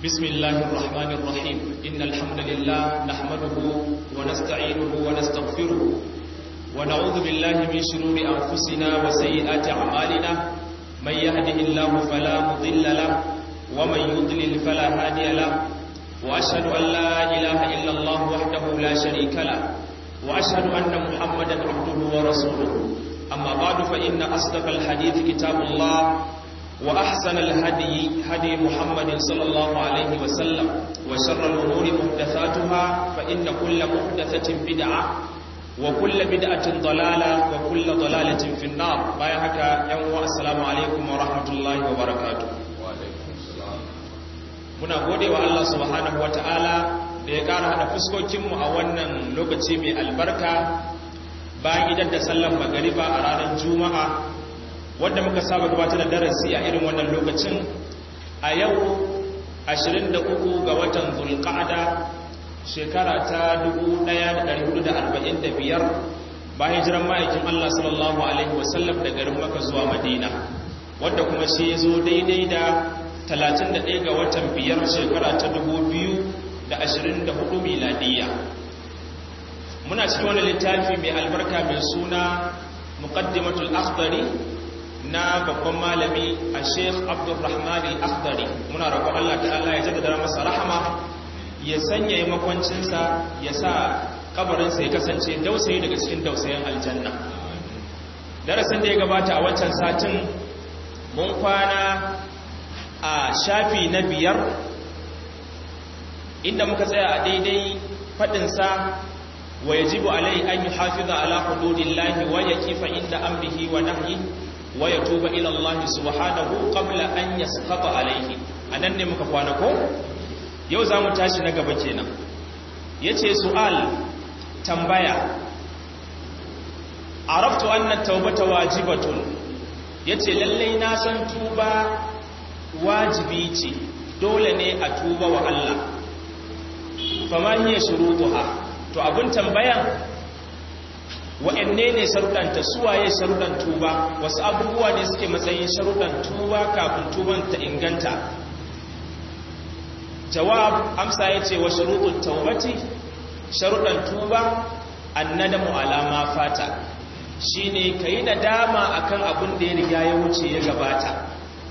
بسم الله الرحمن الرحيم إن الحمد لله نحمده ونستعينه ونستغفره ونعوذ بالله من شرور أنفسنا وسيئات أعمالنا من يهده الله فلا مضل له ومن يضلل فلا هادي له وأشهد أن لا إله إلا الله وحده لا شريك له وأشهد أن محمدا عبده ورسوله أما بعد فإن أصدق الحديث كتاب الله وأحسن الهدي هدي محمد صلى الله عليه وسلم وشر الأمور محدثاتها فإن كل محدثة بدعة وكل بدعة ضلالة وكل ضلالة في النار بايهك يوم السلام عليكم ورحمة الله وبركاته muna gode wa Allah subhanahu wa ta'ala da ya ƙara haɗa fuskokinmu a wannan lokaci mai albarka bayan idan da sallan magariba a ranar juma'a wadda muka saba gabatar da darasi a irin wannan lokacin a yau 23 ga watan zulqa'ada shekara ta 1445 bayan jiran ma'aikin Allah sallallahu alaihi wasallam da garin Makka zuwa Madina wadda kuma shi ya zo daidai da 31 ga watan biyar shekara ta 2024 miladiya muna cikin wani littafi mai albarka mai suna muqaddimatul akhdari na babban malami a sheikh abdulrahman al-akhdari muna roƙon Allah ta'ala ya jaddada masa rahama ya sanya makwancinsa ya sa kabarinsa ya kasance dausayi daga cikin dausayin aljanna darasin da ya gabata a wancan satin mun kwana a shafi na biyar inda muka tsaya a daidai faɗinsa wa yajibu alai an yi hafiza ala hududillahi wa yakifa inda amrihi wa nahyi wa yatuba ila Allah subhanahu qabla an yasqata alaihi anan ne muka kwana ko yau zamu tashi na gaba kenan yace su'al tambaya araftu anna tawbata wajibatun yace lalle na san tuba wajibi ce dole ne a tuba wa Allah fama hiya shurutuha to abun tambayan wa'anne ne sharuɗanta suwaye sharuɗan tuba wasu abubuwa ne suke matsayin sharuɗan tuba kafin tuban ta inganta jawab amsa ya ce wa sharuɗin taubati sharuɗan tuba annadamu alama fata shine ka yi nadama akan abin da ya riga ya wuce ya gabata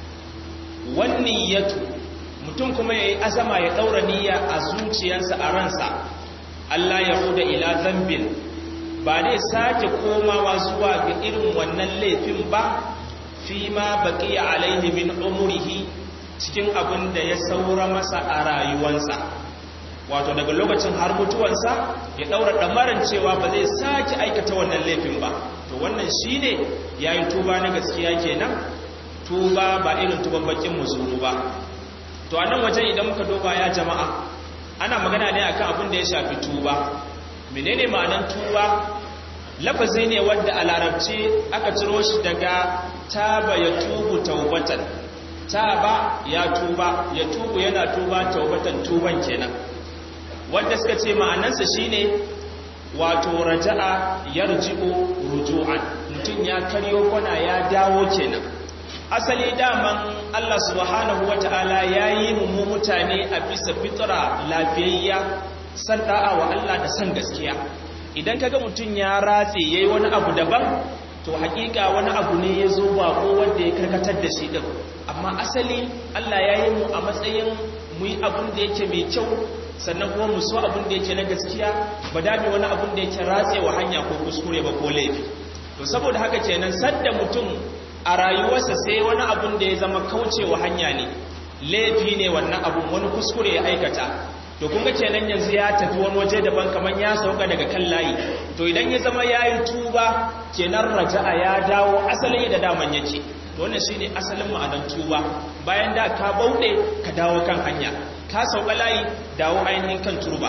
wannan yatu mutum kuma ya yi azama ya ɗaura niyya a zuciyarsa a ransa Allah ya huda ila zambin ba zai sake komawa zuwa ga irin wannan laifin ba fi ma baƙi alaihi min umurihi cikin abin da ya saura masa a rayuwansa wato daga lokacin har mutuwansa ya ɗaura ɗamarin cewa ba zai sake aikata wannan laifin ba to wannan shi ne ya yi tuba na gaskiya kenan tuba ba irin tuban bakin muzuru ba to a nan wajen idan muka duba ya jama'a ana magana ne akan abin da ya shafi tuba menene ma'anan tuba lafazi ne wanda a larabci aka ciro shi daga taba ya tubu taubatan taba ya tuba ya tubu yana tuba taubatan tuban kenan wanda suka ce ma'anansa shine wato raja'a yarji'u ruju'an mutum ya karyo kwana ya dawo kenan asali daman Allah subhanahu wata'ala yayi mu mutane a bisa fitra lafiyayya san da'a wa Allah da san gaskiya idan kaga mutum ya ratse yayi wani abu daban to hakika wani abu ne ya zo bako wanda ya karkatar da shi din amma asali Allah ya yi mu a matsayin mu yi abin da yake mai kyau sannan kuma mu so abin da yake na gaskiya ba dami wani abin da yake ratse wa hanya ko kuskure ba ko laifi to saboda haka kenan sadda mutum a rayuwarsa sai wani abin da ya zama kaucewa hanya ne laifi ne wannan abun wani kuskure ya aikata to kun ga kenan yanzu ya tafi wani waje daban kaman ya sauka daga kan layi to idan ya zama yayi tuba kenan raja'a ya dawo asalin da daman yake to wannan shine asalin ma'anar tuba bayan da ka bauɗe ka dawo kan hanya ka sauka layi dawo ainihin kan turba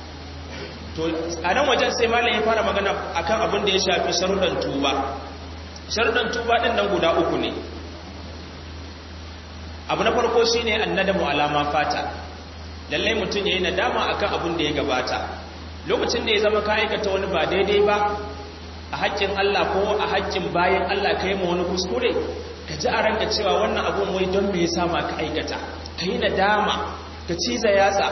to a nan wajen sai malam ya fara magana akan abin da ya shafi sharuɗan tuba sharuɗan tuba ɗin nan guda uku ne abu na farko shine annadamu alama fata lallai mutum ya yi nadama akan abin da ya gabata lokacin da ya zama ka aikata wani ba daidai ba a haƙƙin Allah ko a haƙƙin bayan Allah ka yi ma wani kuskure ka ji a ranka cewa wannan abun wai don me ya sama ka aikata ka yi nadama ka ciza yatsa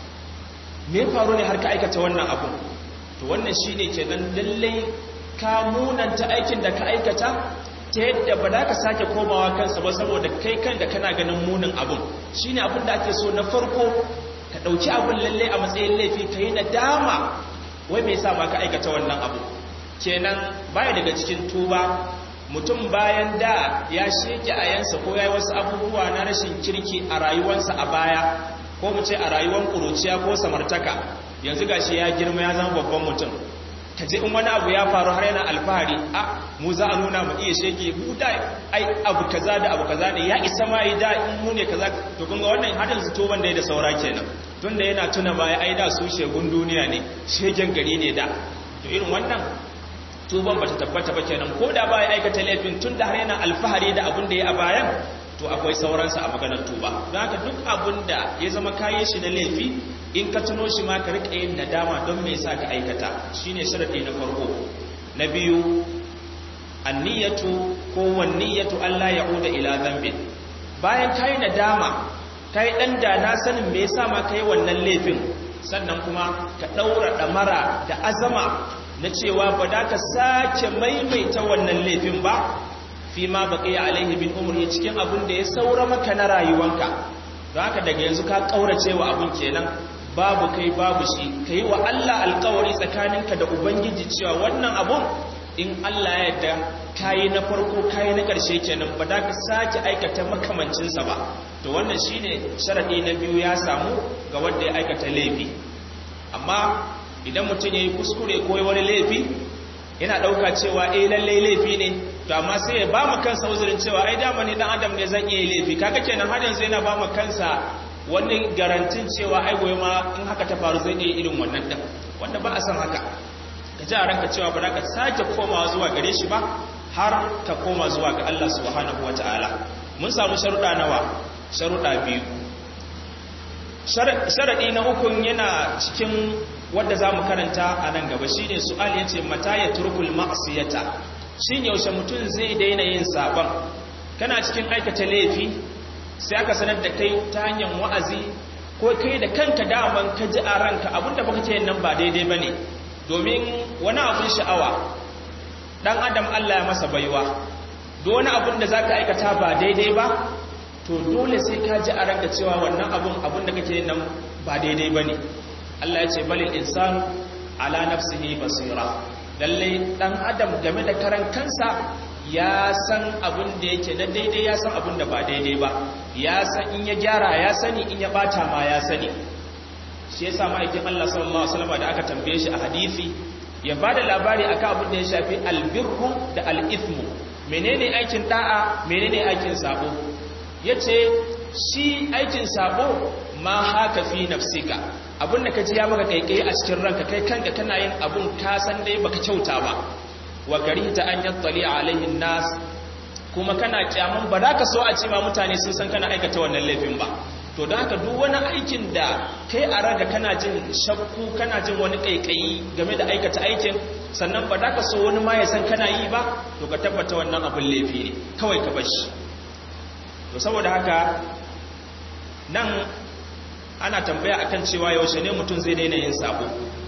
me faru ne har ka aikata wannan abu to wannan shine kenan lallai ka munanta aikin da ka aikata ta yadda ba za ka sake komawa kansa ba saboda kai kan da kana ganin munin abun shine abin da ake so na farko ka ɗauki abin lallai a matsayin laifi ka yi nadama wai mai sa ma ka aikata wannan abu kenan baya daga cikin tuba mutum bayan da ya sheke a yansa ko ya yi wasu abubuwa na rashin kirki a rayuwarsa a baya ko mu ce a rayuwar ƙuruciya ko samartaka yanzu gashi ya girma ya zama babban mutum ka je in wani abu ya faru har yana alfahari a mu za a nuna mu iya shege mu da ai abu kaza da abu kaza ne ya isa ma yi da in mu ne kaza to kun ga wannan hadin su to wanda ya da saura kenan tunda yana tuna baya ai da su shegun duniya ne shegen gari ne da to irin wannan tuban bata tabbata ba kenan ko da ba ya aikata laifin tunda har yana alfahari da abin da ya a bayan to akwai sauransa a maganar tuba don haka duk abin da ya zama kayan shi na laifi in ka tuno shi ma ka riƙa yin nadama don me yasa ka aikata shine sharadi na farko na biyu anniyatu ko wanniyatu Allah ya'uda ila dhanbin bayan kai nadama kai dan da na sanin me yasa ma kai wannan laifin sannan kuma ka daura damara da azama na cewa ba da ka sake maimaita wannan laifin ba fi ma baqiya alaihi bin umri cikin abin da ya saura maka na rayuwanka don haka daga yanzu ka kaurace wa abin kenan babu kai babu shi ka yi wa Allah alkawari tsakaninka da Ubangiji cewa wannan abun in Allah ya yarda kayi na farko kayi na ƙarshe kenan ba da ka sake aikata makamancinsa ba to wannan shine sharadi na biyu ya samu ga wanda ya aikata laifi amma idan mutum ya yi kuskure ko wani laifi yana ɗauka cewa eh lallai laifi ne to amma sai ya ba mu kansa uzurin cewa ai dama ni dan adam ne zan iya laifi kaga kenan har yanzu yana ba mu kansa wani garantin cewa ai goyi ma in haka ta faru zai iya irin wannan din wanda ba a san haka ka ji a ranka cewa ba za ka sake komawa zuwa gare shi ba har ka koma zuwa ga Allah subhanahu wataala mun samu sharuɗa nawa sharuɗa biyu sharaɗi na ukun yana cikin wadda za mu karanta a nan gaba shi ne su'al ya ce mata ya turkul ma'asiyata shi yaushe mutum zai daina yin sabon kana cikin aikata laifi sai aka sanar da kai ta hanyar wa'azi ko kai da kanka daman ka ji a ranka abinda baka ce nan ba daidai ba ne domin wani abin sha'awa ɗan adam allah ya masa baiwa da wani abin da za ka aikata ba daidai ba to dole sai ka ji a ranka cewa wannan abin abin da kake nan ba daidai ba ne allah ya ce balil insanu ala nafsihi basira lallai ɗan adam game da karan kansa ya san abin da yake na daidai ya san abin da ba daidai ba ya san in ya gyara ya sani in ya bata ma ya sani shi yasa ma'aikin Allah sallallahu alaihi wasallam da aka tambaye shi a hadisi ya bada labari akan abin da ya shafi albirru da al'ithmu menene aikin da'a menene aikin sabo yace shi aikin sabo ma haka fi nafsika abin da kaji ya maka kaikai a cikin ranka kai kanka kana yin abun ka san dai baka kyauta ba wa karihta an yattali alaihi nas kuma kana kyamun ba za ka so a ce ma mutane sun san kana aikata wannan laifin ba to da haka duk wani aikin da kai a raga kana jin shakku kana jin wani kaikayi game da aikata aikin sannan ba za ka so wani ma ya san kana yi ba to ka tabbata wannan abin laifi ne kawai ka bar shi to saboda haka nan ana tambaya akan cewa yaushe ne mutum zai daina yin sabo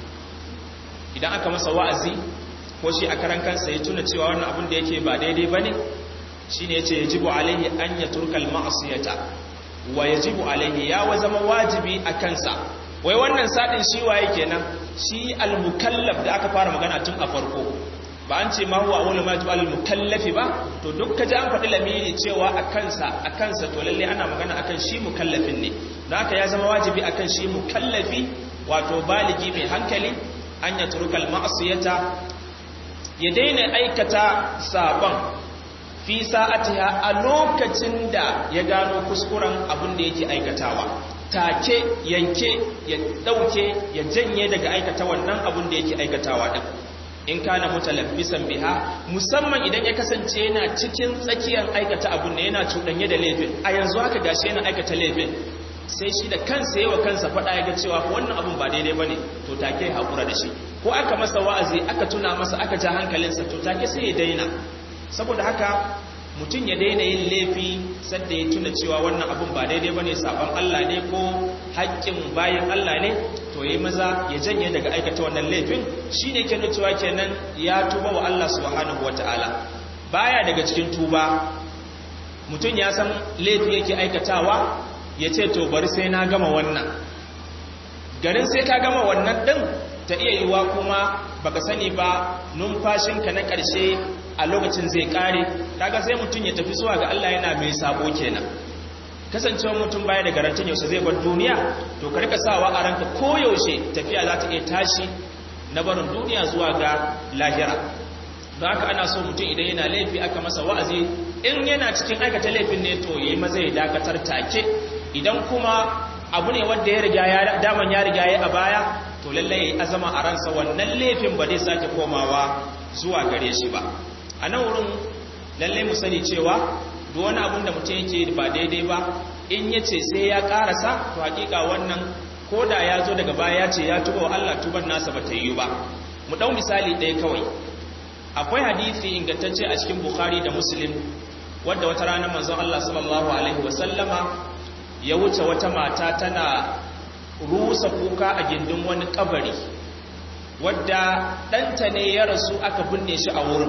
idan aka masa wa'azi ko shi a karan kansa ya tuna cewa wannan abin da yake ba daidai bane shine yace yajibu alaihi an yatrukal ma'siyata wa yajibu alaihi ya wa zama wajibi a kansa wai wannan sadin shi waye kenan shi al-mukallaf da aka fara magana tun a farko ba an ce ma huwa awwalu ma tu al-mukallafi ba to duk kaji an faɗi lamiri cewa a kansa a kansa to lalle ana magana akan shi mukallafin ne don haka ya zama wajibi akan shi mukallafi wato baligi mai hankali an ya turkal ma'asiyata ya daina aikata sabon fi sa'atiha a lokacin da ya gano kuskuren abin da yake aikatawa take yanke ya dauke ya janye daga aikata wannan abin da yake aikatawa din in kana mutalabbisan biha musamman idan ya kasance yana cikin tsakiyar aikata abin da yana cuɗanye da laifin a yanzu haka gashi yana aikata laifin sai shi da kansa yawa kansa faɗa ya ga cewa wannan abin ba daidai bane to take haƙura da shi ko aka masa wa'azi aka tuna masa aka ja hankalinsa to take sai ya daina saboda haka mutum ya daina yin laifi sadda ya tuna cewa wannan abun ba daidai bane sabon Allah ne ko haƙƙin bayan Allah ne to yayi maza ya janye daga aikata wannan laifin shine ke nuna cewa kenan ya tuba wa Allah subhanahu wataala baya daga cikin tuba mutum ya san laifi yake aikatawa ya ce to bari sai na gama wannan garin sai ka gama wannan din ta iya yiwa kuma baka sani ba numfashinka na ƙarshe a lokacin zai ƙare kaga sai mutum ya tafi zuwa ga Allah yana mai sabo kenan kasancewar mutum baya da garantin yaushe zai bar duniya to ka rika sawa a ranka koyaushe tafiya za ta iya tashi na barin duniya zuwa ga lahira don haka ana so mutum idan yana laifi aka masa wa'azi in yana cikin aikata laifin ne to yayi maza ya dakatar take idan kuma abu ne wanda ya riga ya daman ya riga ya a baya to lalle yayi azama a ransa wannan laifin ba zai sake komawa zuwa gare shi ba a nan wurin lalle mu sani cewa duk wani abun da mutum yake ba daidai ba in yace sai ya karasa to hakika wannan koda ya zo daga baya ya ce ya tuba wa Allah tuban nasa ba ta yi ba mu dau misali ɗaya kawai akwai hadisi ingantacce a cikin bukhari da muslim wadda wata rana manzon Allah sallallahu alaihi wasallama ya wuce wata mata tana rusa kuka a gindin wani kabari wadda ɗanta ne ya rasu aka binne shi a wurin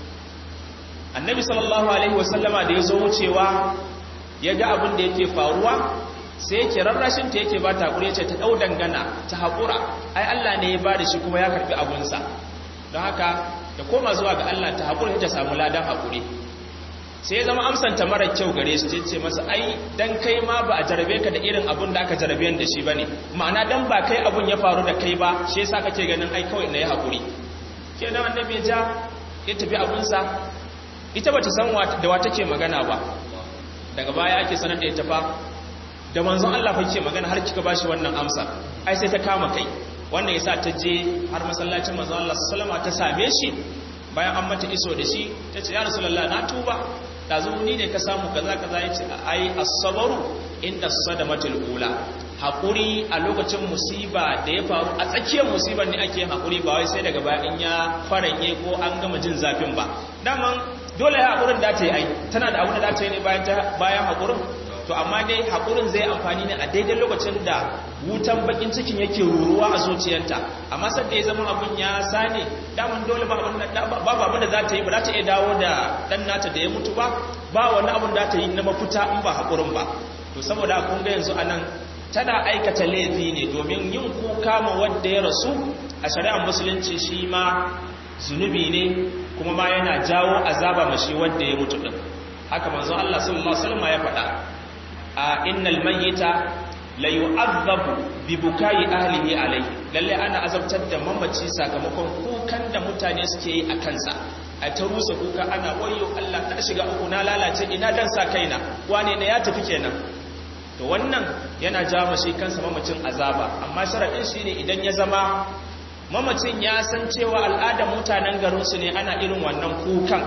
annabi sallallahu alaihi wasallama da ya zo wucewa ya ga abin da yake faruwa sai yake rarrashin ta yake ba ta haƙuri ce ta ɗau dangana ta haƙura ai Allah ne ya ba da shi kuma ya karɓi abunsa don haka da koma zuwa ga Allah ta haƙuri ta samu ladan haƙuri sai ya zama amsanta mara kyau gare shi ce masa ai dan kai ma ba a jarabe ka da irin abun da aka jarabe da shi bane ma'ana dan ba kai abun ya faru da kai ba shi yasa kake ganin ai kawai na yi haƙuri kenan annabi ja ya tafi abunsa ita bata san da wa take magana ba daga baya ake sanar da ita fa da manzon Allah fa ke magana har kika bashi wannan amsa ai sai ta kama kai wannan yasa ta je har masallacin manzon Allah sallama ta same shi bayan an mata iso da shi ta ce ya rasulullah na tuba dazu ni ne ka samu kaza kaza yace ai as-sabru inda sadamatul ula hakuri a lokacin musiba da ya faru a tsakiyar musibar ne ake hakuri ba wai sai daga baya in ya faranye ko an gama jin zafin ba daman dole ya hakurin da ta yi ai tana da abin da za ta yi ne bayan bayan hakurin to amma dai haƙurin zai amfani ne a daidai lokacin da wutan bakin cikin yake ruruwa a zuciyarta amma sadda ya zama abin ya sane daman dole babu abin da za ta yi ba za ta iya dawo da ɗan nata da ya mutu ba ba wani abin da ta yi na mafuta in ba haƙurin ba to saboda kun ga yanzu anan tana aikata laifi ne domin yin kuka ma wanda ya rasu a shari'ar musulunci shi ma zunubi ne kuma ma yana jawo azaba mashi wanda ya mutu din haka manzo Allah sallallahu alaihi wasallam ya faɗa a innal mayyita la yu'adhabu bi bukai ahlihi alayhi lalle ana azabtar da mamaci sakamakon kukan da mutane suke yi a kansa a ta rusa kuka ana wayo Allah ta shiga uku na lalace ina dan sa kaina wane ne ya tafi kenan to wannan yana jawo mashi kansa mamacin azaba amma sharadin shine idan ya zama mamacin ya san cewa al'adar mutanen garinsu ne ana irin wannan kukan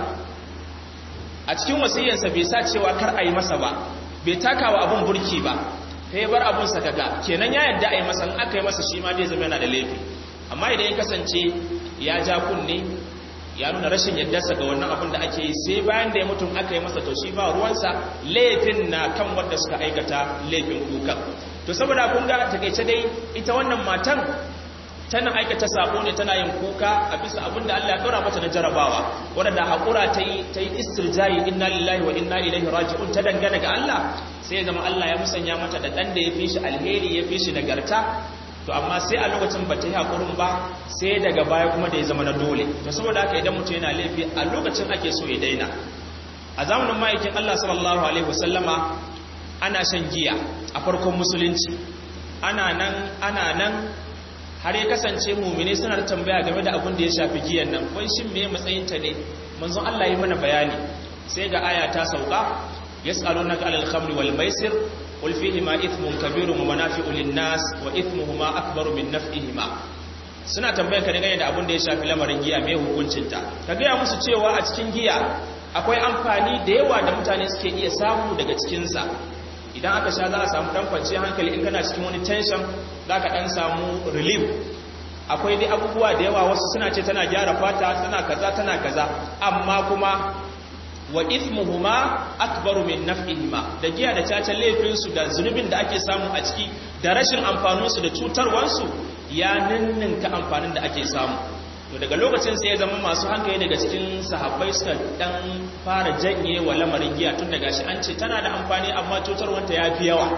a cikin wasiyarsa bai sa cewa kar a yi masa ba bai taka wa abin burki ba ta yi bar abin sakaga kenan ya yadda a yi masa aka yi masa shi ma zai zama yana da laifi amma idan ya kasance ya ja kunne ya nuna rashin yaddarsa ga wannan abin da ake yi sai bayan da ya mutum aka yi masa to shi ba ruwansa laifin na kan wanda suka aikata laifin kukan to saboda kun ga takaice dai ita wannan matan tana aikata sabo ne tana yin kuka a bisa abin da Allah ya dora mata na jarabawa wanda hakura ta yi ta yi istirjayi inna lillahi wa inna ilaihi raji'un ta dangana ga Allah sai zama Allah ya musanya mata da dan da ya fi shi alheri ya fi shi nagarta to amma sai a lokacin ba ta yi hakurin ba sai daga baya kuma da ya zama na dole to saboda haka idan mutum yana laifi a lokacin ake so ya daina a zamanin ma'aikin Allah sallallahu alaihi wasallama ana shan giya a farkon musulunci ana nan ana nan har ya kasance mumine suna da tambaya game da abin da ya shafi giyan nan kun shin me matsayinta ne manzon Allah yi mana bayani sai ga aya ta sauka yas'alunaka 'alal khamri wal maisir qul fihima ithmun kabirun wa manafi'u lin-nas wa ithmuhuma akbaru min naf'ihima suna tambayar ka dangane da abin da ya shafi lamarin giya me hukuncin ta ka ga musu cewa a cikin giya akwai amfani da yawa da mutane suke iya samu daga cikin sa idan aka sha za a samu dan kwanciyar hankali in kana cikin wani tension za ka dan samu relief akwai dai abubuwa da yawa wasu suna ce tana gyara fata tana kaza tana kaza amma kuma wa ithmuhuma akbaru min naf'ihima da giya da caca laifin su da zunubin da ake samu a ciki da rashin amfanin su da cutarwar su ya ninninka amfanin da ake samu to daga lokacin sai ya zama masu hankali daga cikin sahabbai suka dan fara janye wa lamarin giya tun daga shi an ce tana da amfani amma cutarwanta ya fi yawa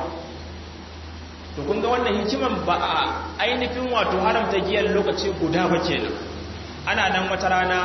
to kun ga wannan hikiman ba a ainihin wato haramta giyar lokaci guda ba kenan ana nan wata rana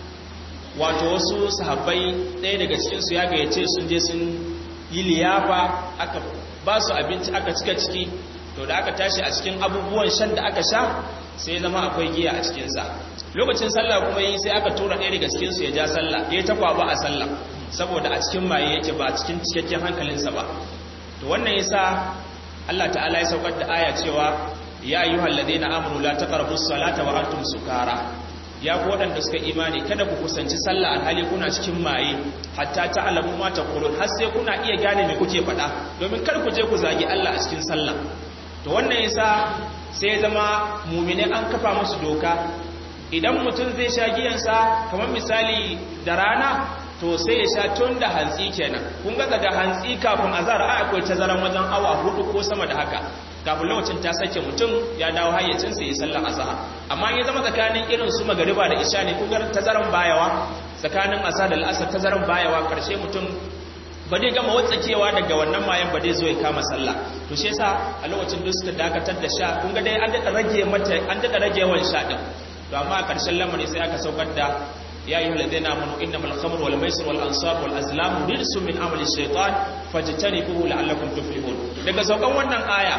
wato wasu sahabbai ɗaya daga cikinsu ya gayyace sun je sun yi liyafa aka ba su abinci aka cika ciki to da aka tashi a cikin abubuwan shan da aka sha sai zama akwai giya a cikinsa lokacin sallah kuma yi sai aka tura ɗaya daga cikinsu ya ja sallah ya ta kwaba a sallah saboda a cikin maye yake ba cikin cikakken hankalinsa ba to wannan yasa Allah ta'ala ya saukar da aya cewa ya ayyuhal ladina amanu la taqrabus salata wa antum sukara ya ku waɗanda suka imani kada ku kusanci sallah alhali kuna cikin maye hatta ta'lamu ma taqulun har sai kuna iya gane me kuke faɗa domin kar ku je ku zagi Allah a cikin sallah to wannan yasa sai zama mu'mine an kafa musu doka idan mutum zai sha giyansa kamar misali da rana to sai ya sha tun da hantsi kenan kun ga daga hantsi kafin azhar a akwai tazaran wajen awa hudu ko sama da haka kafin lokacin ta sake mutum ya dawo hayyacinsa ya sallar azhar amma ya zama tsakanin irin su magariba da isha ne kun ga tazaran bayawa tsakanin asar da al'asar tazaran bayawa karshe mutum ba dai gama watsakewa daga wannan mayan ba dai zo ya kama sallah to shi yasa a lokacin duk suka dakatar da sha kun ga dai an dada rage mata an dada rage yawan sha din to amma a karshen lamari sai aka saukar da يا أيها الذين آمنوا إنما الخمر والميسر والأنصاب والأزلام رجس من عمل الشيطان فاجتنبوه لعلكم تفلحون daga saukan wannan aya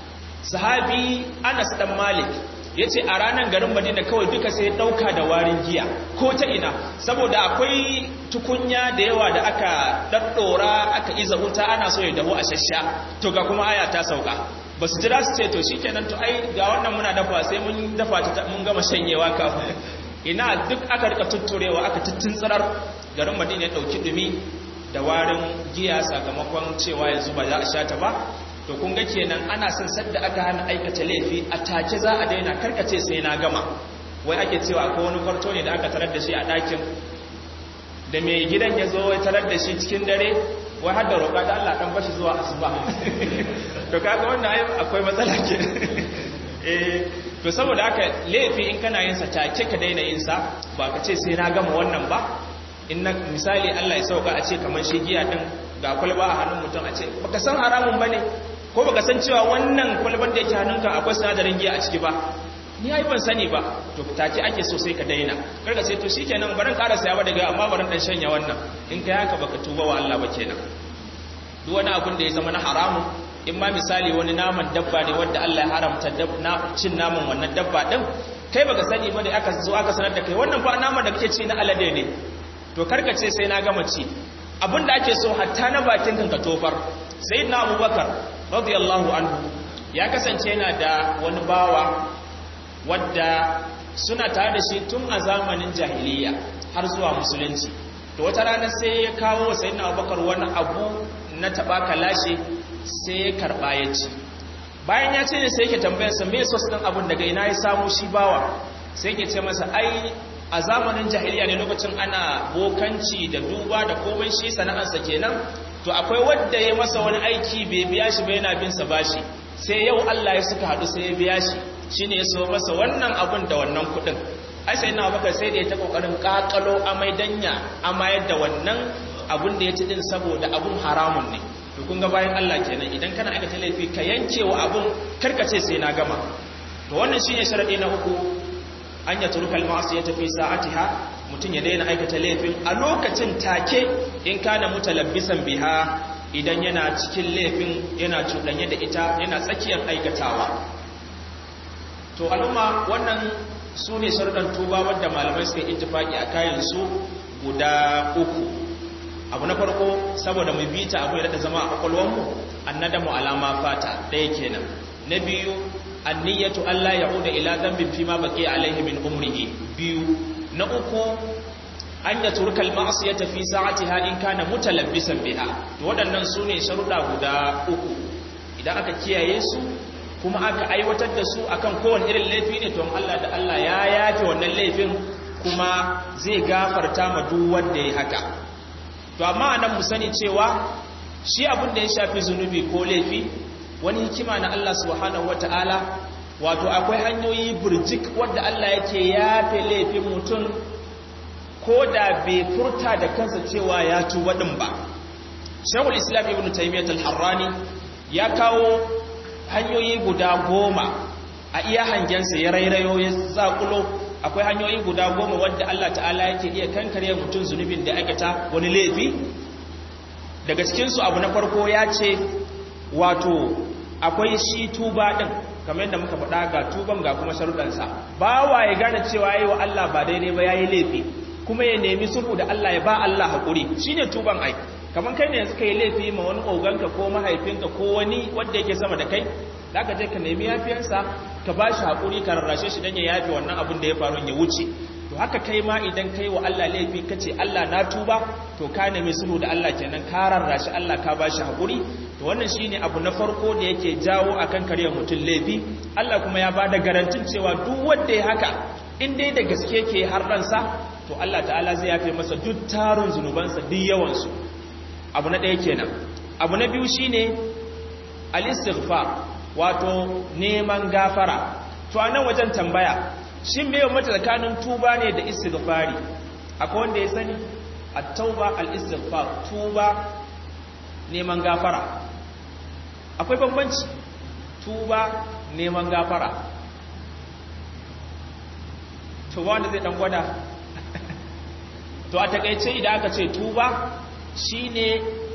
sahabi Anas dan Malik yace a ranar garin Madina kawai duka sai dauka da warin giya ko ta ina saboda akwai tukunya da yawa da aka daddora aka iza wuta ana so ya dahu a shashsha to ga kuma aya ta sauka ba su jira su ce to shikenan to ai ga wannan muna dafa sai mun dafa ta mun gama shanyewa kafin ina duk aka rika tutturewa aka tsirar garin madina ya dauki dumi da warin giya sakamakon cewa yanzu ba za a sha ta ba to kun ga kenan ana son sadda aka hana aikata laifi a take za a daina karkace sai na gama wai ake cewa akwai wani kwarto ne da aka tarar da shi a ɗakin da mai gidan ya zo ya tarar da shi cikin dare wai har da roƙa da Allah ɗan bashi zuwa asuba to kaga wannan akwai matsala ke eh to saboda haka laifi in kana yin sa take ka daina yin sa ba ka ce sai na gama wannan ba in na misali Allah ya sauka a ce kamar shi giya din ga kwalba a hannun mutum a ce baka san haramun bane ko baka san cewa wannan kwalban da yake hannunka akwai sinadarin giya a ciki ba ni ai ban sani ba to take ake so sai ka daina karka sai to shikenan barin ƙara saya ba daga amma barin dan shanya wannan in kai haka baka tuba wa Allah ba kenan duk wani abin da ya zama na haramun in ma misali wani naman dabba ne wanda Allah ya haramta cin naman wannan dabba din kai baka sani ba da aka zo aka sanar da kai wannan fa naman da kake ci na alade ne to karka ce sai na gama ci abinda ake so hatta na bakin kan ka tofar sayyidina abubakar radiyallahu anhu ya kasance yana da wani bawa wadda suna tare da shi tun a zamanin jahiliya har zuwa musulunci to wata rana sai ya kawo sayyidina abubakar wani abu na tabaka lashe sai ya karba ya ci bayan ya ce ne sai yake tambayarsa me sos din abun daga ina ya samu shi bawa sai yake ce masa ai a zamanin jahiliya ne lokacin ana bokanci da duba da komai shi sana'arsa kenan to akwai wanda ya masa wani aiki bai biya shi ba yana bin sa bashi sai yau Allah ya suka hadu sai ya biya shi shine ya so masa wannan abun da wannan kudin ai sai na baka sai da ya ta kokarin kakalo amai danya amayar da wannan abun da ya ci din saboda abun haramun ne to kun ga bayan Allah kenan idan kana aikata laifi ka yanke wa abun karkace sai na gama to wannan shine sharadi na uku an ya turkal ma'asiyata fi sa'atiha mutun ya daina aikata laifin a lokacin take in kana mutalabbisan biha idan yana cikin laifin yana cuɗanye da ita yana tsakiyar aikatawa to al'umma wannan su ne sharuɗan tuba wadda malamai suka ittifaki a kayan su guda uku abu na farko saboda mu bita abu da zama a kwakwalwarmu annadamu alama fata ɗaya kenan na biyu anniyatu Allah ya'uda ila dhanbin fima baqi alaihi min umrihi biyu na uku an ya turka al-ma'siyata fi sa'atiha in kana mutalabbisan biha to waɗannan sune sharuɗa guda uku idan aka kiyaye su kuma aka aiwatar da su akan kowane irin laifi ne to Allah da Allah ya yafe wannan laifin kuma zai gafarta ma duk wanda ya haka to amma anan mu sani cewa shi abin da ya shafi zunubi ko laifi wani hikima na Allah subhanahu wataala wato akwai hanyoyi burjik wadda Allah yake yafe laifin mutum ko da bai furta da kansa cewa ya tuba din ba shagul islam ibn taimiyyat al-harrani ya kawo hanyoyi guda goma a iya hangensa ya rairayo ya zakulo akwai hanyoyi guda goma wadda Allah ta'ala yake iya kankare mutum zunubin da aikata wani laifi daga cikinsu abu na farko ya ce wato akwai shi tuba din kamar yadda muka faɗa ga tuban ga kuma sharuɗansa ba wa ya gane cewa yi wa Allah ba daidai ba ya yi laifi kuma ya nemi sulhu da Allah ya ba Allah haƙuri shi ne tuban ai kamar kai ne yanzu ka yi laifi ma wani oganka ko mahaifinka ko wani wanda yake sama da kai za ka je ka nemi yafiyarsa ka ba shi haƙuri ka rarrashe shi don ya yafi wannan abin da ya faru ya wuce to haka kai ma idan kai wa Allah laifi ka ce Allah na tuba to ka nemi sulhu da Allah kenan ka rarrashi Allah ka ba shi haƙuri to wannan shine abu na farko da yake jawo akan karya mutum laifi Allah kuma ya bada garantin cewa duk wanda ya haka in dai da gaske ke har ransa to Allah ta'ala zai yafe masa duk tarin zunubansa duk yawansu abu na ɗaya kenan abu na biyu shine al-istighfar wato neman gafara to a nan wajen tambaya shin me mata tsakanin tuba ne da istighfari akwai wanda ya sani at-tauba al-istighfar tuba neman gafara akwai bambanci tuba neman gafara tuba wanda zai dan gwada to a takaice idan aka ce tuba shine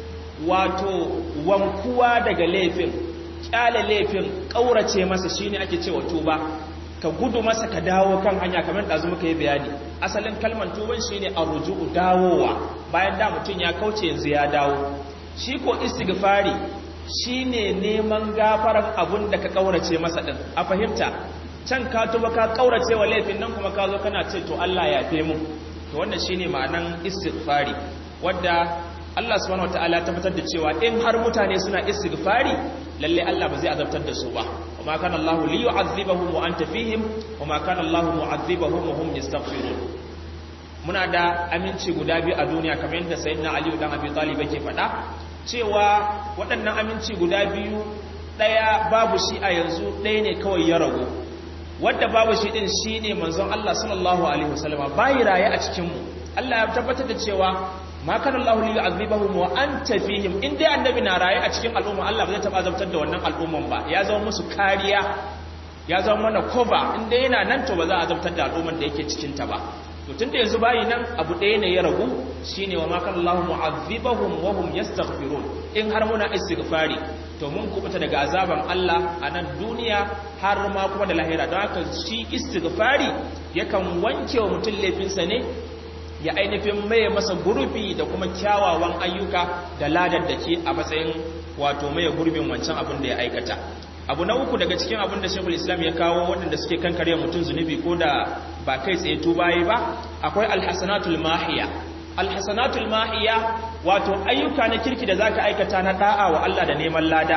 wato wankuwa daga laifin kyale laifin kaurace masa shine ake cewa tuba ka gudu masa ka dawo kan hanya kamar da muka yi bayani asalin kalmar tuban shine arruju'u dawowa bayan da mutum ya kauce yanzu ya dawo shi ko istighfari shine neman gafaran abun da ka kaurace masa din a fahimta can ka tuba ka kaurace wa laifin nan kuma ka zo kana ce to Allah ya fe mu to wannan shine ma'anan istighfari wadda Allah subhanahu wataala ya tabbatar da cewa in har mutane suna istighfari lalle Allah ba zai azabtar da su ba wama kana Allahu li yu'adhibahum wa anta fihim wama kana Allahu mu'adhibahum wa hum yastaghfirun muna da aminci guda biyu a duniya kamar yadda sayyidina Ali dan Abi Talib yake faɗa cewa waɗannan aminci guda biyu ɗaya babu shi a yanzu ɗaya ne kawai ya ragu wadda babu shi ɗin shi ne manzon Allah sallallahu alaihi wasallama bayi raye a cikinmu Allah ya tabbatar da cewa ma kana Allahu li yu'adhibahum wa anta fihim in dai annabi na raye a cikin al'umma Allah ba zai taba azabtar da wannan al'umman ba ya zama musu kariya ya zama mana cover in dai yana nan to ba za a azabtar da al'umman da yake cikin ta ba to tunda yanzu bayi nan abu ɗaya ne ya ragu shine wa ma kana Allahu mu'adhibahum wa hum yastaghfirun in har muna istighfari to mun kubuta daga azaban Allah a nan duniya har ma kuma da lahira don haka shi istighfari yakan wanke wa mutum laifinsa ne ya ainihin maye masa gurbi da kuma kyawawan ayyuka da ladar da ke a matsayin wato maye gurbin wancan abin da ya aikata abu na uku daga cikin abin da shekul islam ya kawo waɗanda suke kankare mutum zunubi ko da ba kai tsaye tubaye ba akwai alhassanatul mahiya alhassanatul mahiya wato ayyuka na kirki da zaka aikata na da'a wa Allah da neman lada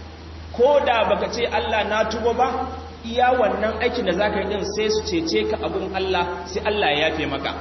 ko da baka ce Allah na tuba ba iya wannan aikin da zaka yi din sai su cece ka abun Allah sai Allah ya yafe maka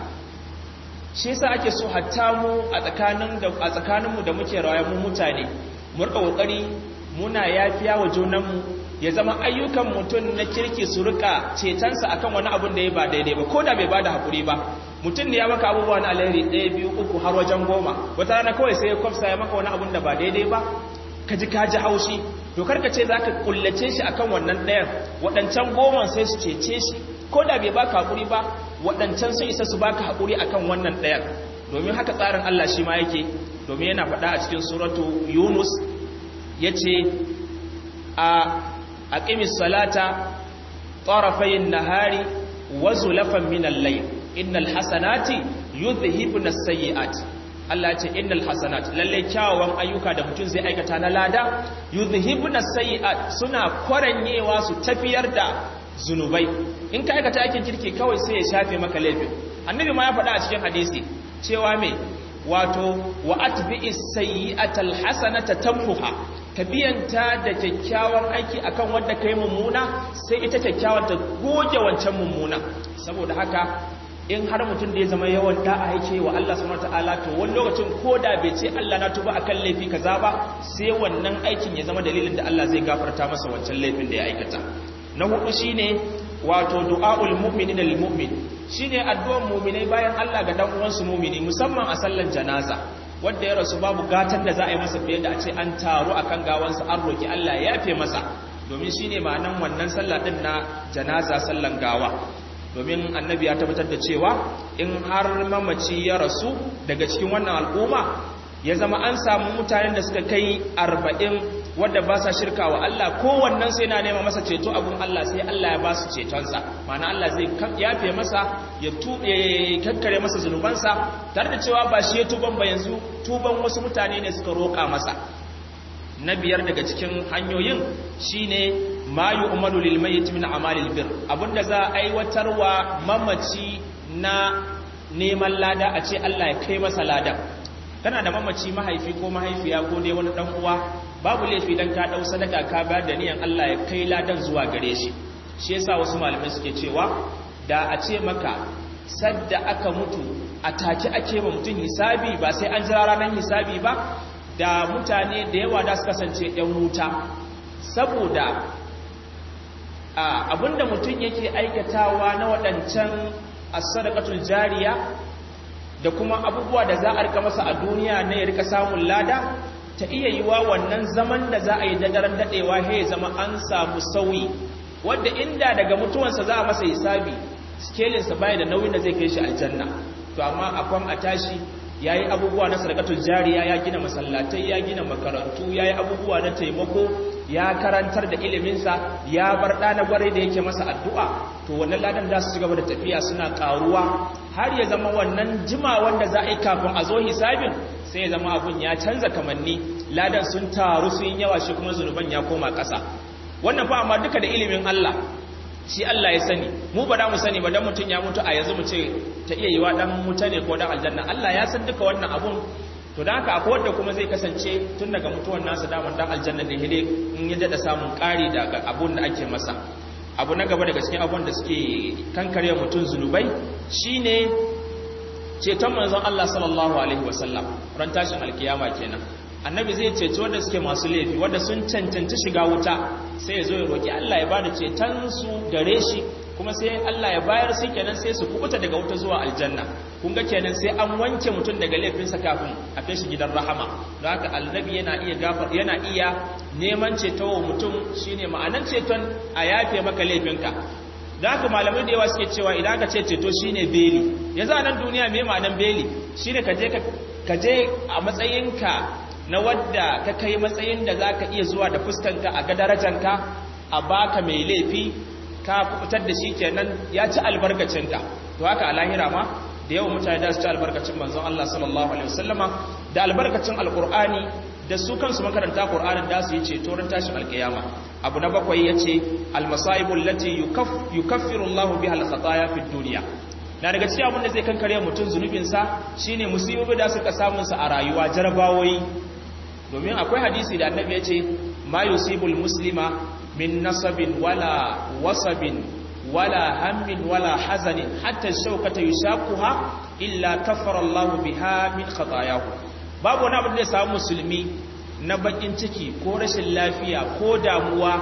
shi yasa ake so hatta mu a tsakanin da a tsakaninmu da muke rayuwa mu mutane mu rika kokari muna yafiya wa junanmu ya zama ayyukan mutum na kirki su rika cetonsa akan wani abun da ya ba daidai ba ko da bai bada hakuri ba mutum ne ya maka abubuwa na alheri ɗaya biyu uku har wajen goma wata rana kawai sai ya kwafsa ya maka wani abun da ba daidai ba ka ji ka ji haushi to karka ce za ka kullace shi akan wannan ɗayan waɗancan goma sai su cece shi ko da bai baka hakuri ba waɗancan sun isa su baka hakuri akan wannan ɗayan domin haka tsarin Allah shi ma yake domin yana faɗa a cikin suratu Yunus yace a aqimis salata tarafayn nahari wa zulafan min al-layl innal hasanati yudhhibun as-sayyi'at Allah ce innal hasanat lalle kyawawan ayyuka da mutum zai aikata na lada yudhhibun as-sayyi'at suna kwaranyewa su tafiyar da zunubai in ka aikata aikin kirki kawai sai ya shafe maka laifin annabi ma ya faɗa a cikin hadisi cewa me wato wa atbi'is sayyi'atal hasanata tamhuha ka biyanta da kyakkyawan aiki akan wanda kai mummuna sai ita kyakkyawan ta goge wancan mummuna saboda haka in har mutum da ya zama yawan da'a yake wa Allah subhanahu wataala to wani lokacin ko da bai ce Allah na tuba akan laifi kaza ba sai wannan aikin ya zama dalilin da Allah zai gafarta masa wancan laifin da ya aikata na hudu shine wato du'aul mu'minin lil mu'min shine addu'ar mu'minai bayan Allah ga dan uwansu mu'mini musamman a sallan janaza wanda ya rasu babu gatan da za a yi masa fiye da a ce an taru akan gawansa an roki Allah ya yafe masa domin shine ma'anan wannan sallah din na janaza sallan gawa domin annabi ya tabbatar da cewa in har mamaci ya rasu daga cikin wannan al'umma ya zama an samu mutanen da suka kai arba'in wadda ba sa shirka wa Allah kowannen sai na nema masa ceto abun Allah sai Allah ya ba su cetonsa mana Allah zai yafe masa ya kakkare masa zunubansa tare da cewa ba shi ya tuban ba yanzu tuban wasu mutane ne suka roƙa masa na biyar daga cikin hanyoyin shine ma yu'malu lil mayyit min amalil bir abinda za a aiwatarwa mamaci na neman lada a ce Allah ya kai masa ladan kana da mamaci mahaifi ko mahaifiya ko dai wani dan uwa babu laifi dan ka dau sadaka ka bayar da niyan Allah ya kai ladan zuwa gare shi shi yasa wasu malamai suke cewa da a ce maka sadda aka mutu a take ake ma mutum hisabi ba sai an jira ranar hisabi ba da mutane da yawa da su kasance ‘yan wuta saboda abinda mutum yake aikatawa na waɗancan asadakatul jariya da kuma abubuwa da za a rika masa a duniya na ya rika samun lada ta iya yi wa wannan zaman da za a yi daren daɗewa ya zama an samu sauyi wadda inda daga mutuwansa za a masa hisabi skelinsa baya da nauyin da zai kai shi aljanna to amma akwai a tashi ya yi abubuwa na sadakatul jariya ya gina masallatai ya gina makarantu ya yi abubuwa na taimako ya karantar da iliminsa ya bar ɗana gwarai da yake masa addu'a to wannan ladan za su ci gaba da tafiya suna ƙaruwa har ya zama wannan jima wanda za a yi kafin a zo hisabin sai ya zama abun ya canza kamanni ladan sun taru sun yawa shi kuma zunuban ya koma ƙasa wannan fa amma duka da ilimin Allah shi Allah ya sani mu ba da mu sani ba dan mutun ya mutu a yanzu mu ce ta iya yiwa dan muta ne ko dan aljanna Allah ya san duka wannan abun to dan haka akwai wanda kuma zai kasance tun daga mutuwan nasa daman dan aljanna ne hide in ya dada samun ƙari daga abun da ake masa abu na gaba daga cikin abun da suke kankare mutun zunubai shine ceton manzon Allah sallallahu alaihi wasallam ran tashin alkiyama kenan annabi zai ceci wanda suke masu laifi wanda sun cancanci shiga wuta sai ya zo ya roki Allah ya bada ceton su gare shi kuma sai Allah ya bayar sai kenan sai su kubuta daga wuta zuwa aljanna kun ga kenan sai an wanke mutum daga laifinsa kafin a kai shi gidan rahama don haka annabi yana iya gafar yana iya neman ceto wa mutum shine ma'anan ceton a yafe maka laifinka da haka malamai da yawa suke cewa idan ka ce ceto shine beli yanzu a nan duniya me ma'anan beli shine ka je ka je a matsayinka na wadda ka kai matsayin da za ka iya zuwa da fuskanka a ga darajanka a baka mai laifi ka fitar da shi kenan ya ci albarkacinka to haka a lahira ma da yawan mutane da su ci albarkacin manzon Allah sallallahu alaihi wasallama da albarkacin alqur'ani da su kansu makaranta qur'anin da su yi ceto ran tashin alkiyama abu na bakwai yace almasaibu allati yukaffiru Allahu biha alkhataya fid dunya na daga cikin abin da zai kankare mutum zunubinsa shine musibobi da suka samun sa a rayuwa jarabawoyi domin akwai hadisi da annabi ya ce ma yusibul muslima min nasabin wala wasabin wala hammin wala hazanin hatta shaukata yushaquha illa kaffara Allahu biha min khatayahu babu wani abin da ya samu musulmi na bakin ciki ko rashin lafiya ko damuwa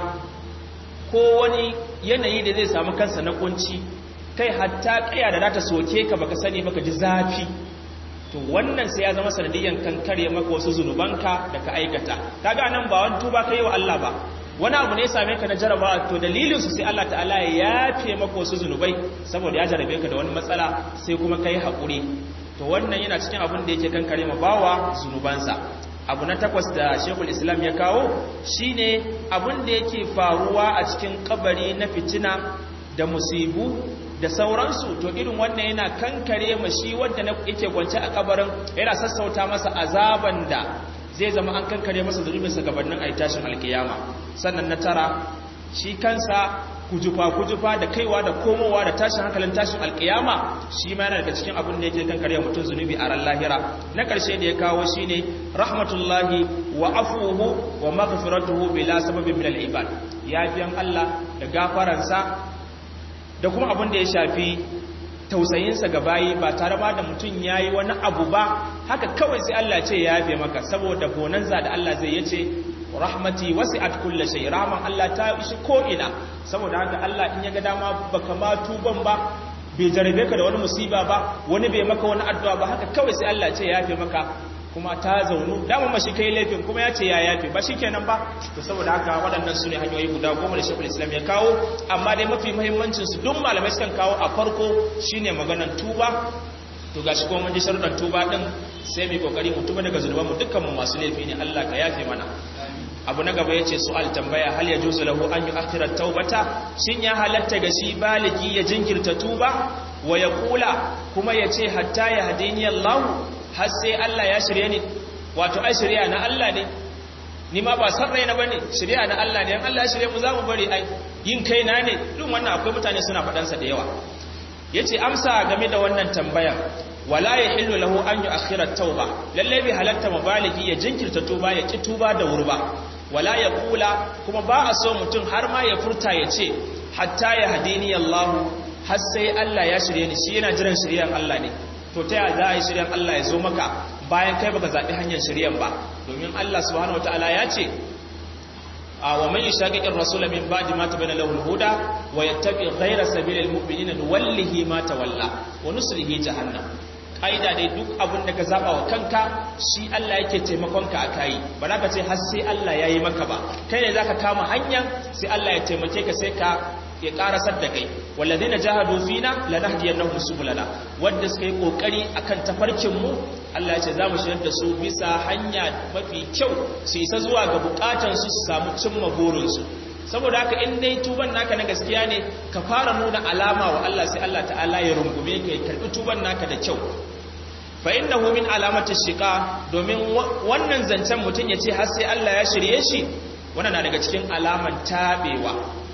ko wani yanayi da zai samu kansa na kunci kai hatta kaya da ta soke ka baka sani baka ji zafi to wannan sai ya zama sanadiyan kankare maka wasu zunubanka da ka aikata kaga nan ba wani tuba kai wa Allah ba wani abu ne ya same ka na jarabawa to dalilin su sai Allah ta'ala ya yafe maka wasu zunubai saboda ya jarabe ka da wani matsala sai kuma kai hakuri to wannan yana cikin abin da yake kankare ma bawa zunubansa abu na takwas da Sheikhul Islam ya kawo shine abin da yake faruwa a cikin kabari na fitina da musibu da sauransu to irin wannan yana kankare mashi wanda yake kwance a kabarin yana sassauta masa azaban da zai zama an kankare masa zunubinsa gabanin ayi tashin alkiyama sannan na tara shi kansa kujufa kujufa da kaiwa da komowa da tashin hankalin tashin alkiyama shi ma yana daga cikin abin da yake kankare mutum zunubi a ran lahira na karshe da ya kawo shine rahmatullahi wa afuhu wa maghfiratuhu bila sababin min al-ibad yafiyan Allah da gafaransa da kuma abin da ya shafi tausayinsa ga bayi ba tare ma da mutum ya yi wani abu ba haka kawai sai Allah ce ya yafe maka saboda bonanza da Allah zai yace rahmati wasi'at kulli shay rahman Allah ta ishi ko ina saboda haka Allah in ya ga dama baka ma tuban ba bai jarabe ka da wani musiba ba wani bai maka wani addu'a ba haka kawai sai Allah ce ya yafe maka kuma ta zaunu dama mashi kai laifin kuma ya ce ya yafe ba shi kenan ba to saboda haka waɗannan su ne hanyoyi guda goma da shekul islam ya kawo amma dai mafi muhimmancin su duk malamai sukan kawo a farko shine maganan tuba to gashi kuma mun ji sharuɗan tuba din sai mu kokari mu tuba daga zunuban mu dukkan mu masu laifi ne Allah ka yafe mana abu na gaba yace su'al tambaya hal yajuzu lahu an yu'akhkhira taubata shin ya halatta ga shi baligi ya jinkirta tuba wa yaqula kuma yace hatta ya hadini Allah har sai Allah ya shirye ni wato ai shirya na Allah ne ni ma ba san raina bane shirya na Allah ne in Allah ya shirye mu za mu bari ai yin kaina ne duk wannan akwai mutane suna faɗan sa da yawa yace amsa game da wannan tambaya wala yahillu lahu an yu'akhkhira at-tauba lalle bi halatta mabaligi ya jinkirta tuba ya ki tuba da wurba wala ya kula kuma ba a so mutum har ma ya furta ya ce hatta ya hadini Allah har sai Allah ya shirye ni shi yana jiran shiryan Allah ne to ta yaya za a yi shiryan Allah ya zo maka bayan kai baka zaɓi hanyar shiryan ba domin Allah subhanahu wataala ya ce a wa man yashaqiqir rasula min ba'di ma tabayyana lahu al-huda wa yattabi ghayra sabilil mu'minina nuwallihi ma tawalla wa nuslihi jahannam ƙa'ida dai duk abin da ka zaɓa wa kanka shi Allah yake taimakonka a kayi ba za ka ce har sai Allah ya yi maka ba kai ne za ka kama hanyar sai Allah ya taimake ka sai ka ya ƙarasar da kai wallazi na jahadu fina lanahdiyar na husu bulala wadda suka yi ƙoƙari a kan tafarkinmu Allah ya ce za mu shirar da su bisa hanya mafi kyau su isa zuwa ga buƙatansu su samu cimma burinsu saboda haka in dai tuban naka na gaskiya ne ka fara nuna alama wa Allah sai Allah ta'ala ya rungume ka ya karbi tuban naka da kyau fa innahu min alamati shiqa domin wannan zancen mutun ya ce har sai Allah ya shirye shi wannan na daga cikin alaman tabewa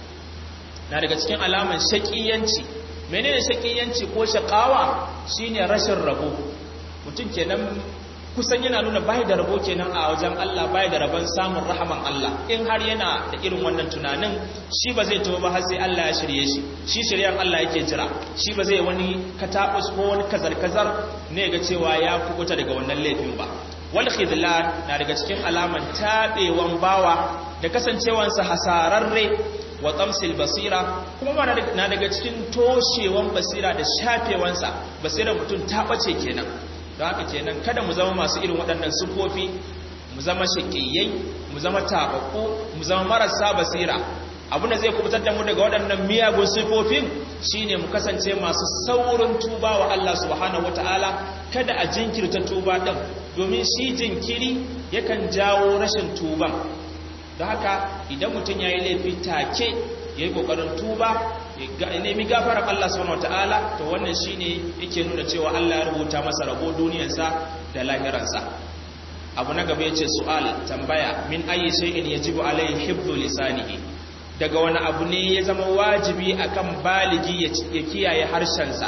na daga cikin alaman shaqiyanci menene shaqiyanci ko shaqawa shine rashin rabo mutun kenan kusan yana nuna bai da rabo kenan a wajen Allah bai da rabon samun rahaman Allah in har yana da irin wannan tunanin shi ba zai tawo ba har sai Allah ya shirye shi shi shiryan Allah yake jira shi ba zai wani katabus ko wani kazar-kazar ne ga cewa ya kubuta daga wannan laifin ba wal khidlan na daga cikin alaman tabewan bawa da kasancewansa hasararre wa tamsil basira kuma na daga cikin toshewan basira da shafewansa basira mutum ta bace kenan don haka kenan kada mu zama masu irin waɗannan sufofi mu zama shakiyai mu zama tabakku mu zama marasa basira abin da zai kubutar da mu daga waɗannan miyagun sifofin shine mu kasance masu saurin tuba wa Allah subhanahu wataala kada a jinkirta tuba din domin shi jinkiri yakan jawo rashin tuban don haka idan mutum ya yi laifi take ya yi ƙoƙarin tuba ya nemi gafarar Allah subhanahu wataala to wannan shine yake nuna cewa Allah ya rubuta masa rabo duniyarsa da lahiransa abu na gaba yace su'al tambaya min ayi shay'in yajibu alayhi hifdhu lisanihi daga wani abu ne ya zama wajibi akan baligi ya kiyaye harshensa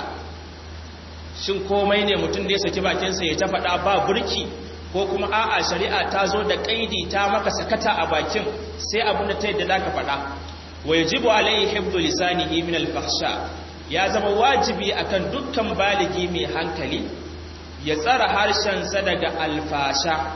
shin komai ne mutum da ya saki bakinsa ya ta faɗa ba burki ko kuma a'a shari'a ta zo da kaidi ta maka sakata a bakin sai abin da ta yadda zaka faɗa wa yajibu alayhi hifdhu lisanihi min al-fahsha ya zama wajibi akan dukkan baligi mai hankali ya tsara harshensa daga alfasha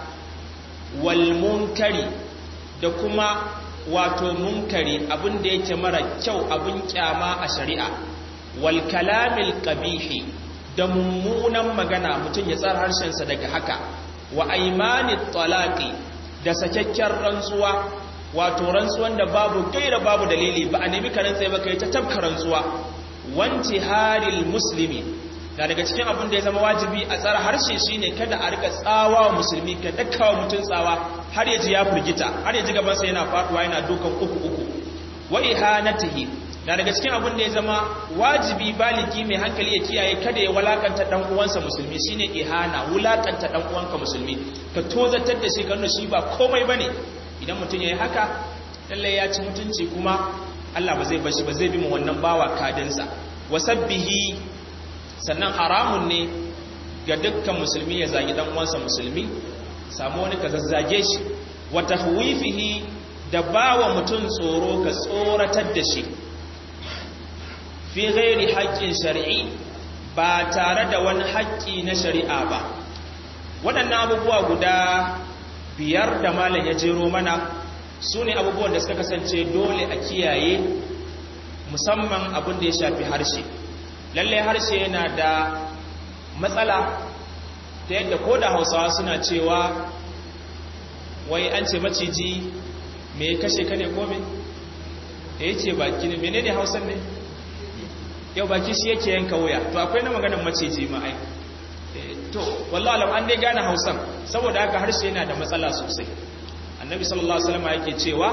wal munkari da kuma wato munkari abin da yake mara kyau abin kyama a shari'a wal kalamil qabihi da mummunan magana mutum ya tsara harshensa daga haka wa aimani talaqi da sakakken rantsuwa wato rantsuwan da babu gaira babu dalili ba a nemi ka rantsa ba kai ta tabka rantsuwa wanti haril muslimi da daga cikin abin da ya zama wajibi a tsara harshe shine kada a rika tsawa wa musulmi ka dakkawa mutun tsawa har ya ji ya furgita har ya ji gaban sa yana faduwa yana dukan uku uku wa ihanatihi da daga cikin abin da ya zama wajibi baligi mai hankali ya kiyaye kada ya walakanta dan uwansa musulmi shine ihana wulakanta dan uwanka musulmi ka tozatar da shi kanu shi ba komai bane idan mutum yayi haka lalle ya ci mutunci kuma Allah ba zai bar shi ba zai bi mu wannan bawa kadinsa wasabbihi sannan haramun ne ga dukkan musulmi ya zagi dan uwansa musulmi samu wani ka zazzage shi wa tahwifihi da bawa mutum tsoro ka tsoratar da shi fi ghairi haƙƙin shari'i ba tare da wani haƙƙi na shari'a ba waɗannan abubuwa guda biyar da malam ya jero mana su ne abubuwan da suka kasance dole a kiyaye musamman abin da ya shafi harshe lalle harshe yana da matsala ta yadda ko da hausawa suna cewa wai an ce maciji me kashe ka ne kome da ya ce baki ne mene ne hausan ne yau baki shi yake yanka wuya to akwai na maganin maciji ma'ai to wallah alam an dai gane hausan saboda haka harshe yana da matsala sosai annabi sallallahu alaihi wasallam yake cewa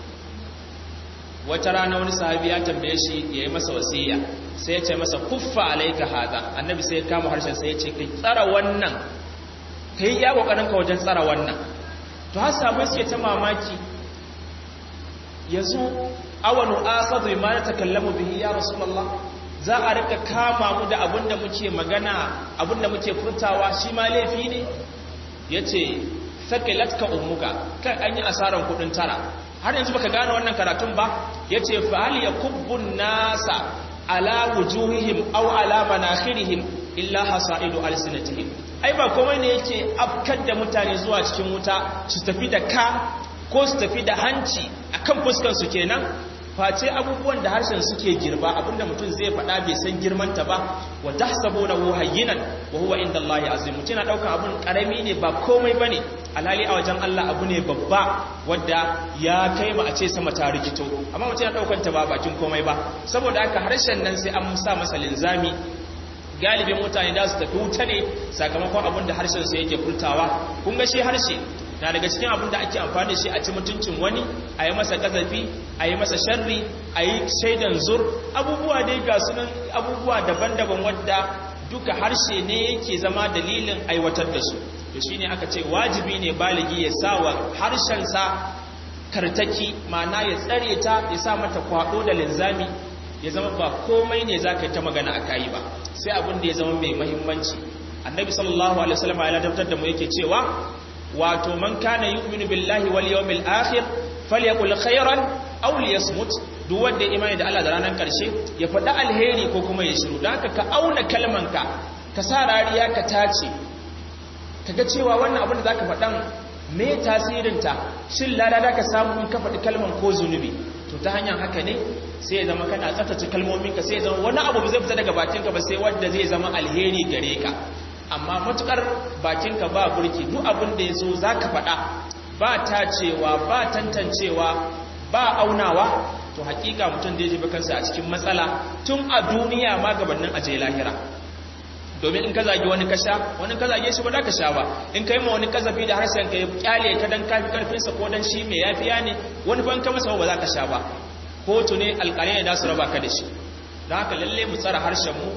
wata rana wani sahabi ya tambaye shi ya yi masa wasiya sai ya ce masa kuffa alaika hada annabi sai ya kama harshen sai ya ce kai tsara wannan kai ya kokarin ka wajen tsara wannan to har sabai suke ta mamaki yanzu awanu akhadhu ma natakallamu bihi ya rasulullah za a rika kama mu da abinda muke magana abinda muke furtawa shi ma laifi ne yace sakilatka ummuka kan an yi asaran kudin tara har yanzu baka gane wannan karatun ba yace fa hal yakubbun nasa ala wujuhihim aw ala manakhirihim illa hasaidu alsinatihim ai ba komai ne yake afkar da mutane zuwa cikin wuta su tafi da ka ko su tafi da hanci akan fuskar su kenan face abubuwan da harshen suke girba abinda mutum zai faɗa bai san girmanta ba wa tahsabunahu hayyinan wa huwa inda Allah azim mutum na dauka abun karami ne ba komai bane alhali a wajen Allah abu ne babba wanda ya kai mu a ce sama ta rikito amma mutum na daukan ta ba bakin komai ba saboda haka harshen nan sai an sa masa linzami galibin mutane da su tafi wuta ne sakamakon abin da harshen su yake furtawa kun ga shi harshe na daga cikin abin da ake amfani da shi a ci mutuncin wani a yi masa gazafi a yi masa sharri a yi shaidan zur abubuwa dai ga sunan abubuwa daban-daban wadda duka harshe ne yake zama dalilin aiwatar da su to shine aka ce wajibi ne baligi ya sa wa harshensa kartaki ma'ana ya tsare ta ya sa mata kwado da linzami ya zama ba komai ne za ka yi ta magana a kayi ba sai abin da ya zama mai mahimmanci annabi sallallahu alaihi wasallam ya ladabtar da mu yake cewa wato man kana yu'minu billahi wal yawmil akhir falyakul khairan aw liyasmut duk wanda ya imani da Allah da ranar karshe ya faɗi alheri ko kuma ya shiru dan haka ka auna kalmanka ka sa rariya ka tace kaga cewa wannan abin da zaka faɗan me tasirinta shin lada da ka samu in ka faɗi kalman ko zunubi to ta hanyar haka ne sai ya zama kana tsaftace kalmominka sai ya zama wani abu zai fita daga bakinka ba sai wanda zai zama alheri gare ka amma matukar bakinka ba burki duk abin da ya zo za ka faɗa ba tacewa ba tantancewa ba aunawa to hakika mutum da ya jibi kansa a cikin matsala tun a duniya ma gabanin aje lahira domin in ka zagi wani kasha wani ka zage shi ba za ka sha ba in ka yi ma wani kazafi da harshen ka ya kyale ka dan kafi karfinsa ko dan shi mai yafiya ne wani ban ka masa ba za ka sha ba kotu ne alƙalai ne da su raba ka da shi don haka lalle mu tsara harshen mu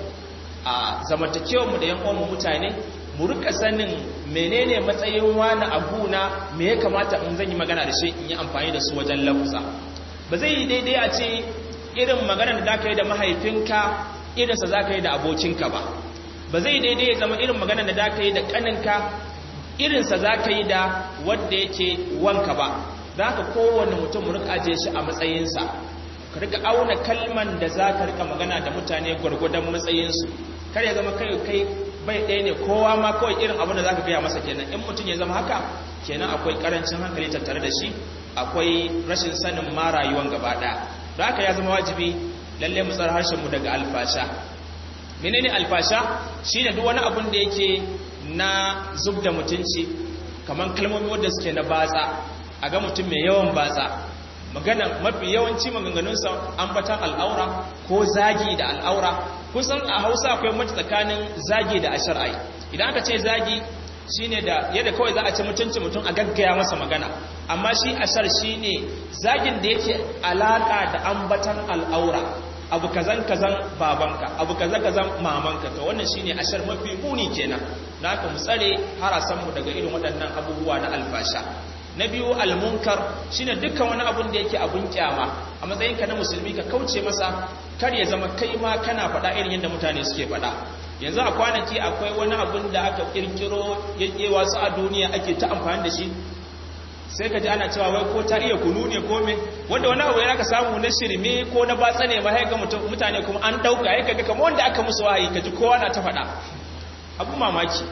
a zamantakewar mu da yan uwan mutane mu rika sanin menene matsayin wani abu na me ya kamata in zan yi magana da shi in yi amfani da su wajen lafuza ba zai yi daidai a ce irin maganar da za ka yi da mahaifinka irinsa za ka yi da abokinka ba ba zai daidai ya zama irin maganar da za ka yi da kaninka irinsa za ka yi da wadda yake wanka ba za ka kowane mutum rika ajiye shi a matsayinsa ka rika auna kalman da za ka rika magana da mutane gwargwadon matsayinsu kar ya zama kai kai bai ɗaya ne kowa ma kawai irin abin da za ka gaya masa kenan in mutum ya zama haka kenan akwai karancin hankali tattare da shi akwai rashin sanin ma rayuwan gaba ɗaya da haka ya zama wajibi lalle mu tsara harshenmu daga alfasha menene alfasha shine duk wani abun da yake na zub da mutunci kamar kalmomi wanda suke na batsa a ga mutum mai yawan batsa magana mafi yawanci maganganunsa ambatan al'aura ko zagi da al'aura kusan a hausa akwai mace tsakanin zagi da ashar'ai idan aka ce zagi shine da yadda kawai za a ci mutunci mutum a gaggaya masa magana amma shi ashar shine zagin da yake alaka da ambatan al'aura abu kazan kazan babanka abu kazan kazan mamanka to wannan shine ashar mafi muni kenan da haka mu tsare harasan mu daga irin waɗannan abubuwa na alfasha na biyu almunkar shine dukkan wani abun da yake abun kyama a matsayin ka na musulmi ka kauce masa kar ya zama kai ma kana faɗa irin yadda mutane suke faɗa yanzu a kwanaki akwai wani abun da aka kirkiro yake wasu a duniya ake ta amfani da shi sai ka ji ana cewa wai ko ta iya kunu ne ko me wanda wani abu yana ka samu na shirme ko na batsa ne ba sai ga mutane kuma an dauka ya kaga kamar wanda aka musu wahayi ka ji kowa na ta faɗa abu mamaki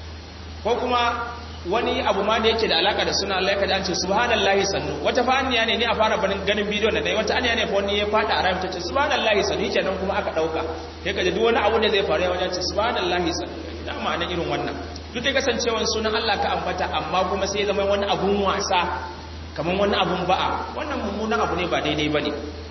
ko kuma wani abu ma da yake da alaka da suna Allah ya kaji an ce subhanallahi sannu wata fa anniya ne ni a fara barin ganin bidiyo da dai wata anniya ne fa wani ya fada a rayuwa ta ce subhanallahi sannu kenan kuma aka dauka sai kaji duk wani abu da zai faru ya wajen ce subhanallahi sannu da ma'anar irin wannan duk da kasancewan sunan Allah ka ambata amma kuma sai zama wani abun wasa kamar wani abun ba'a wannan mummunan abu ne ba daidai bane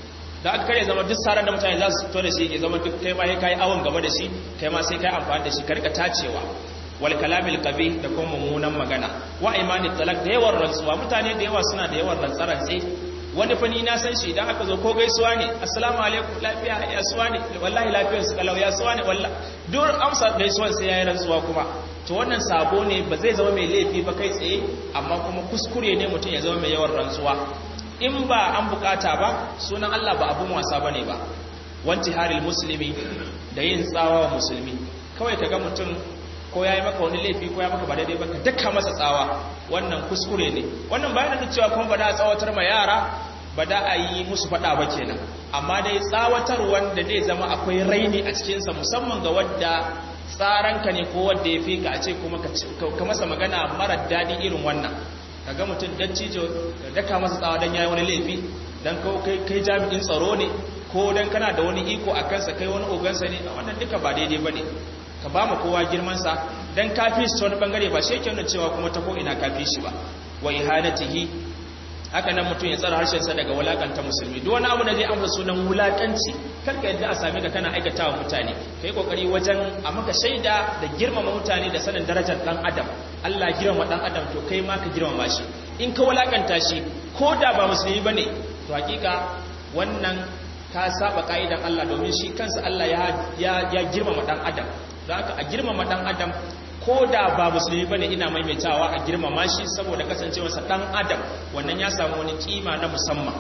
da aka kare zama duk sarar da mutane za su fito da shi ya zama duk kai ma sai kai awon gaba da shi kai ma sai kai amfani da shi ka rika tacewa wal kalamil qabi da kuma mummunan magana wa imani talak da yawan rantsuwa mutane da yawa suna da yawan rantsarantse wani fani na san shi idan aka zo ko gaisuwa ne assalamu alaikum lafiya ya suwa ne wallahi lafiyar su kalau ya suwa ne wallahi duk amsa gaisuwan sai yayi rantsuwa kuma to wannan sabo ne ba zai zama mai laifi ba kai tsaye amma kuma kuskure ne mutum ya zama mai yawan rantsuwa in ba an bukata ba sunan Allah ba abun wasa bane ba wanti haril muslimi da yin tsawa wa musulmi kawai kaga mutum ko ya yi maka wani laifi ko ya maka ba daidai ba ka daka masa tsawa wannan kuskure ne wannan bayan da cewa kuma ba da tsawatar ma yara ba da a yi musu faɗa ba kenan amma dai tsawatar wanda zai zama akwai raini a cikinsa musamman ga wadda tsaranka ne ko wadda ya fi ka a ce kuma ka masa magana marar daɗi irin wannan ka ga mutum dan cijo da daka masa tsawa don ya yi wani laifi don kai jami'in tsaro ne ko don kana da wani iko a kansa kai wani ogansa ne wannan duka ba daidai ba ne ka ba mu kowa girmansa don kafi shi ta wani bangare ba shi yake cewa kuma ta ko ina kafi shi ba wa ihanatihi haka nan mutum ya tsara harshensa daga wulakanta musulmi duk wani abu da zai amsa sunan wulakanci karka yadda a same ka kana aikata wa mutane ka yi kokari wajen a maka shaida da girmama mutane da sanin darajar dan adam Allah girmama dan adam to kai ma ka girmama shi in ka wulakanta shi ko da ba musulmi bane to hakika wannan ka saba ka'idan Allah domin shi kansa Allah ya ya girmama dan adam don haka a girmama dan adam ko da ba musulmi bane ina maimaitawa a girmama shi saboda kasancewarsa dan adam wannan ya samu wani kima na musamman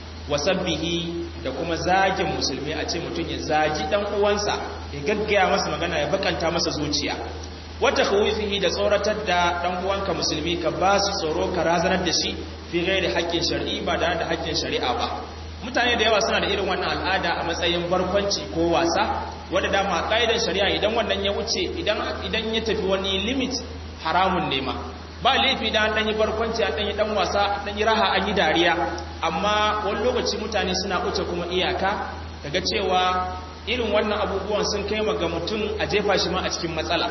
wasabbihi da kuma zagin musulmi a ce mutum ya zagi dan uwansa ya gaggaya masa magana ya bakanta masa zuciya wata khawifihi da tsoratar da dan uwanka musulmi ka ba su tsoro ka razanar da shi fi ghairi haƙƙin shar'i ba da da haƙƙin shari'a ba mutane da yawa suna da irin wannan al'ada a matsayin barkwanci ko wasa wadda dama ƙa'idar shari'a idan wannan ya wuce idan ya tafi wani limit haramun nema ba laifi da an yi barkwanci an ɗanyi ɗan wasa an yi raha an yi dariya amma wani lokaci mutane suna wuce kuma iyaka daga cewa irin wannan abubuwan sun kai ga mutum a jefa shi ma a cikin matsala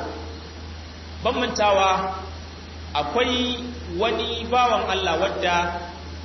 ban mantawa akwai wani bawan Allah wadda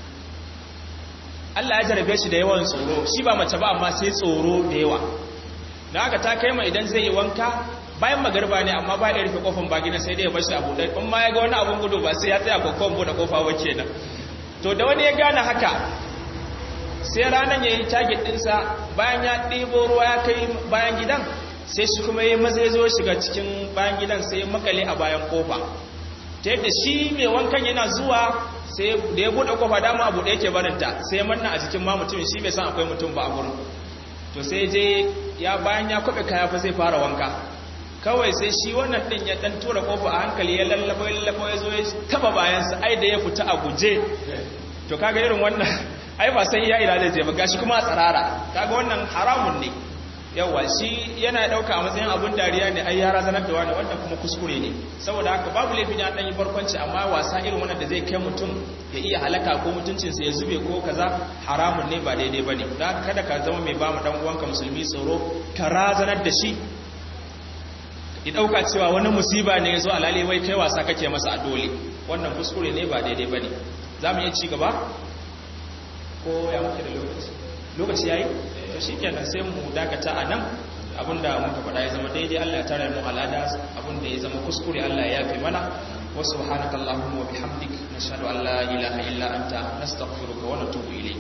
Allah ya jarabe shi da yawan tsoro shi ba mace ba amma sai tsoro da yawa da haka ta kai ma idan zai yi wanka bayan magarba ne amma ba ya rufe kofan bagina sai dai ya bashi abu ɗai in ma ya ga wani abun gudu ba sai ya tsaya kokon bude kofa ba kenan to da wani ya gane haka sai ranar ya yi target ɗinsa bayan ya ɗebo ruwa ya kai bayan gidan sai shi kuma ya maza ya zo shiga cikin bayan gidan sai ya makale a bayan kofa ta yadda shi mai wankan yana zuwa sai da ya buɗe kofa dama abu da yake barinta sai manna a jikin ma mutum shi bai san akwai mutum ba a gurin to sai je ya bayan ya kwaɓe kaya fa sai fara wanka kawai sai shi wannan ɗin ya ɗan tura kofa a hankali ya lallaba ya lallaba ya zo ya taba bayansa ai da ya fita a guje to kaga irin wannan ai ba san iya ila zai je ba gashi kuma a tsarara kaga wannan haramun ne yawa shi yana dauka a matsayin abun dariya ne ai ya razanar da wani wanda kuma kuskure ne saboda haka babu laifin ya dan yi barkwanci amma wasa irin wannan da zai kai mutum ya iya halaka ko mutuncinsa ya zube ko kaza haramun ne ba daidai bane dan kada ka zama mai ba mu dan uwanka musulmi tsoro ka razanar da shi ya dauka cewa wani musiba ne ya zo alale wai kai wasa kake masa a dole wannan kuskure ne ba daidai bane za mu iya ci gaba ko ya muke da lokaci lokaci yayi to shikenan sai mu dakata a nan abinda muka faɗa ya zama daidai Allah ya tare mu alada abinda ya zama kuskure Allah ya yafe mana wa subhanakallahumma wa bihamdik nashhadu an la ilaha illa anta nastaghfiruka wa natubu ilayk